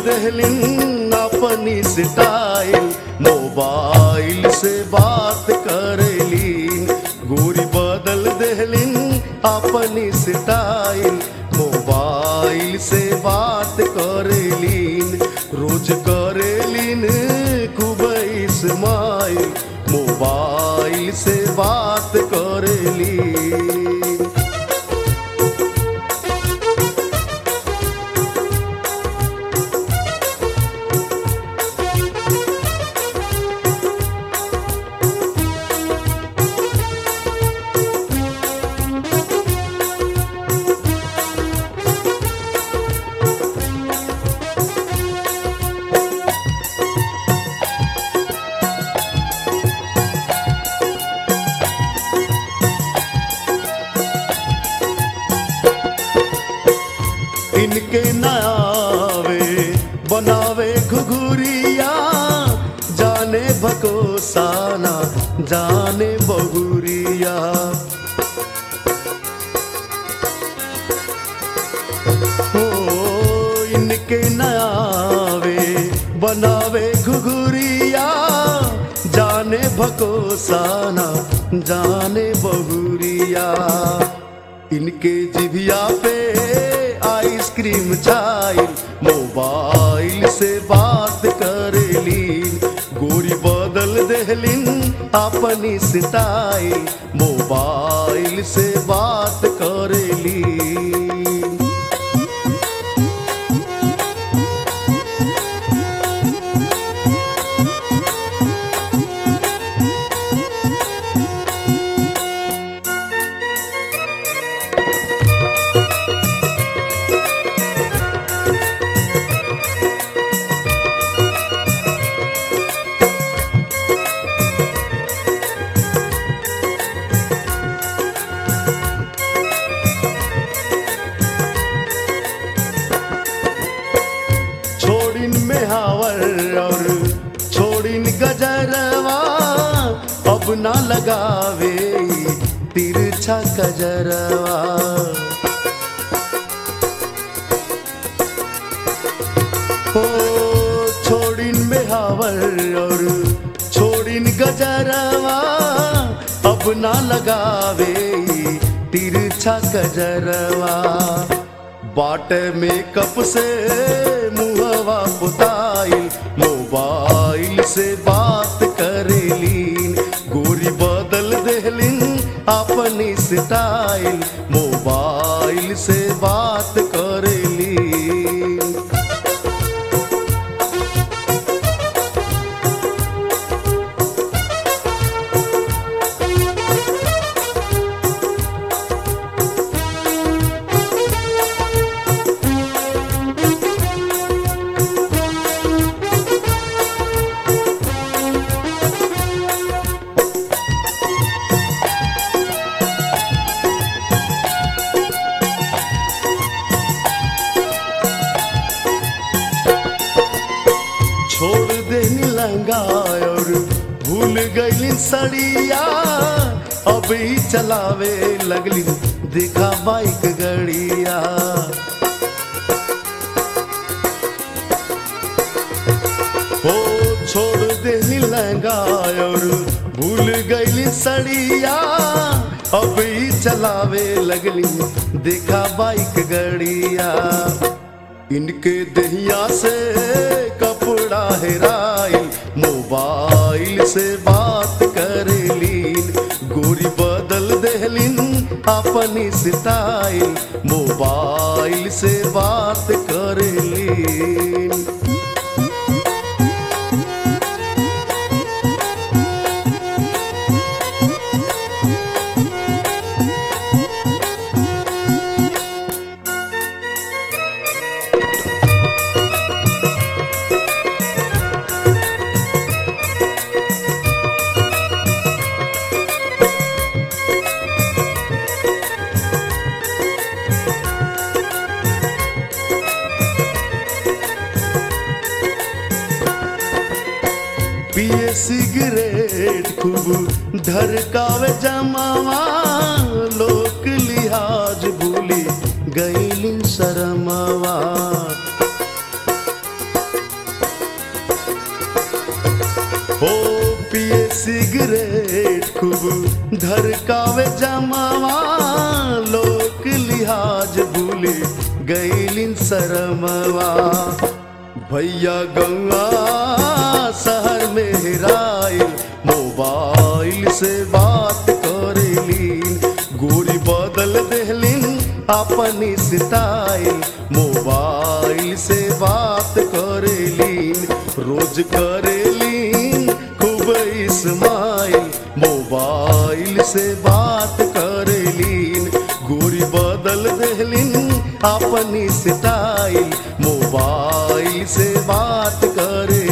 दहलिन अपनी style mobile से बात करेलीन गोरी बदल दहलिन अपनी स्टाइल मोबाइल से बात करेलीन रोज करेलीन खूब इस्माइल मोबाइल से बात करेलीन इनके नावे बनावे घुघुरिया जाने भकोसाना जाने बहुरिया हो इनके नावे बनावे घुघुरिया जाने भकोसाना जाने बहुरिया इनके जिभिया पे आइसक्रीम चाइल मोबाइल से बात करेलीन गोरी बदल देहलिन अपनी स्टाइल मोबाइल से बात करेलीन छोड़िन में हावर और छोड़िन गजरवा अब ना लगावे तिरछा गजरवा ओ छोड़िन में हावर और छोड़िन गजरवा अब ना लगावे तिरछा गजरवा बाट मेकअप से मुहवा पुताइल मोबाइल से बात करेलीन गोरी बदल देहलिन अपनी स्टाइल मोबाइल से बात करेलीन छोड़ देनी लहंगा और भूल गईली सड़िया अब ही चलावे लगली देखा बाइक गड़िया ओ छोड़ देनी लहंगा और भूल गईली सड़िया अब ही चलावे लगली देखा बाइक गड़िया इनके दहिया से कपड़ा हेराइल मोबाइल से बात करेलीन गोरी बदल देहलिन अपनी स्टाइल मोबाइल से बात करेलीन पिए सिगरेट खूब धरकावे जमावा लोक लिहाज भूली गईली शरमवा खूब धरकावे जमावा लोक लिहाज भूले गईलिन शरमवा भैया गंगा शहर में हेराइल मोबाइल से बात करेलीन गोरी बदल देहलिन अपनी स्टाइल मोबाइल से बात करेलीन रोज करेलीन खूब इस्माइल मोबाइल से बात करेलीन गोरी बदल देहलिन अपनी स्टाइल मोबाइल से बात करे